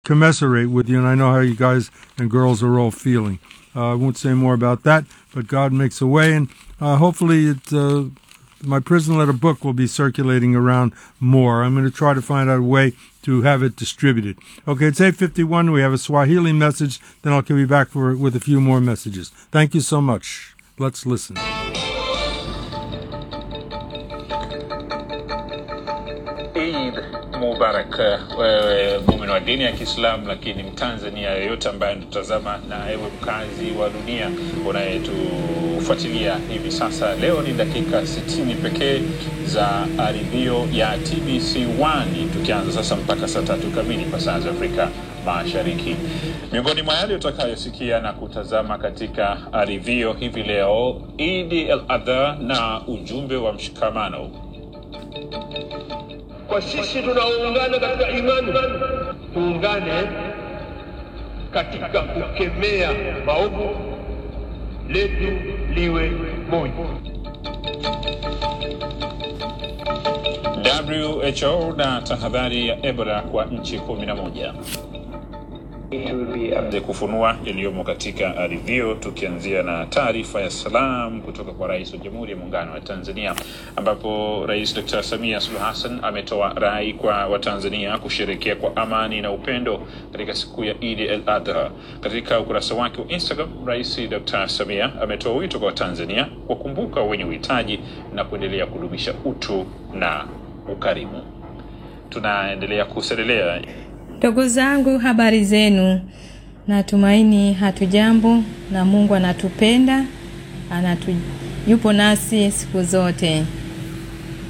commiserate with you, and I know how you guys and girls are all feeling. Uh, I won't say more about that, but God makes a way, and uh, hopefully, it, uh, my prison letter book will be circulating around more. I'm going to try to find out a way to have it distributed. Okay, it's 8:51. We have a Swahili message. Then I'll be back for with a few more messages. Thank you so much. Let's listen. Eid Mubarak, wewe muumini wa dini ya Kiislamu, lakini Mtanzania yoyote ambaye anatutazama na ewe mkazi wa dunia unayetufuatilia hivi sasa. Leo ni dakika 60 pekee za aribio ya TBC1, tukianza sasa mpaka saa tatu kamili kwa saa za Afrika Mashariki. Miongoni mwa yale utakayosikia na kutazama katika arivio hivi leo, Idi el Adha na ujumbe wa mshikamano kwa sisi tunaoungana katika imani tuungane katika kukemea maovu, letu liwe moja. WHO na tahadhari ya Ebola kwa nchi 11 kufunua yaliyomo katika arivio, tukianzia na taarifa ya salam kutoka kwa Rais wa Jamhuri ya Muungano wa Tanzania, ambapo Rais Dr. Samia Suluhu Hassan ametoa rai kwa Watanzania kusherekea kwa amani na upendo katika siku ya Idi el Adha. Katika ukurasa wake wa Instagram, Rais Dr. Samia ametoa wito kwa Watanzania kuwakumbuka wenye uhitaji na kuendelea kudumisha utu na ukarimu. Tunaendelea kuselelea Ndugu zangu, habari zenu? Natumaini hatujambo na Mungu anatupenda, anatu yupo nasi siku zote.